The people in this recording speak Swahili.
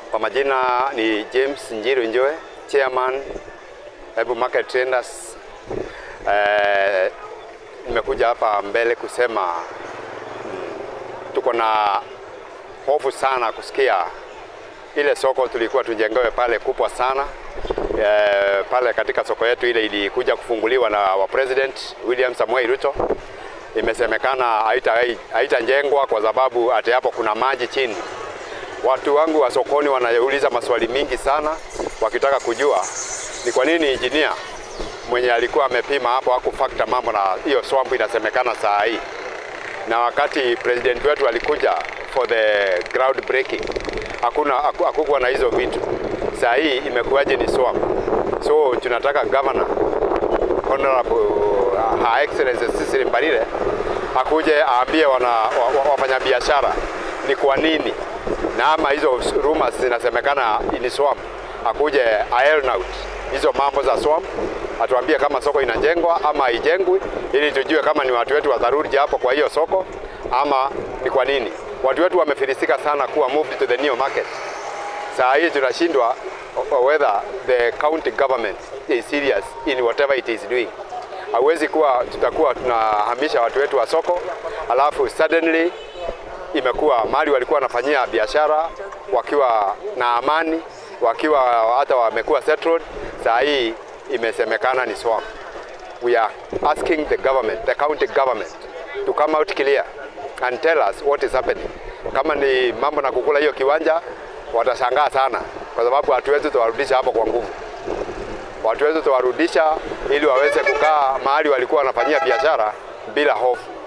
Kwa majina ni James Njiru Njoe, chairman Hebu Market Traders. Eh, nimekuja hapa mbele kusema mm, tuko na hofu sana kusikia ile soko tulikuwa tujengewe pale kubwa sana eh, pale katika soko yetu ile ilikuja kufunguliwa na wa president William Samoei Ruto, imesemekana haita- haitajengwa kwa sababu ati hapo kuna maji chini. Watu wangu wa sokoni wanauliza maswali mingi sana wakitaka kujua ni kwa nini engineer mwenye alikuwa amepima hapo hakufactor mambo na hiyo swamp inasemekana saa hii, na wakati president wetu alikuja for the ground breaking hakuna haku- hakukuwa na hizo vitu. Saa hii imekuwaje ni swamp? So tunataka governor Honorable uh, Her Excellency Cecily Mbarire akuje aambie wana, wa, wa, wafanyabiashara ni kwa nini na ama hizo rumors zinasemekana ni swamp, akuje iron out hizo mambo za swamp, atuambie kama soko inajengwa ama haijengwi, ili tujue kama ni watu wetu watharudi hapo kwa hiyo soko ama ni kwa nini. Watu wetu wamefilisika sana kuwa moved to the new market. Saa hii tunashindwa o- whether the county government is serious in whatever it is doing. Hauwezi kuwa tutakuwa tunahamisha watu wetu wa soko alafu suddenly imekuwa mali walikuwa wanafanyia biashara wakiwa na amani, wakiwa hata wamekuwa settled, saa hii imesemekana ni swamp. We are asking the government, the county government to come out clear and tell us what is happening. Kama ni mambo na kukula hiyo kiwanja, watashangaa sana, kwa sababu hatuwezi tuwarudisha hapo kwa nguvu. Watu wetu tuwarudisha ili waweze kukaa mahali walikuwa wanafanyia biashara bila hofu.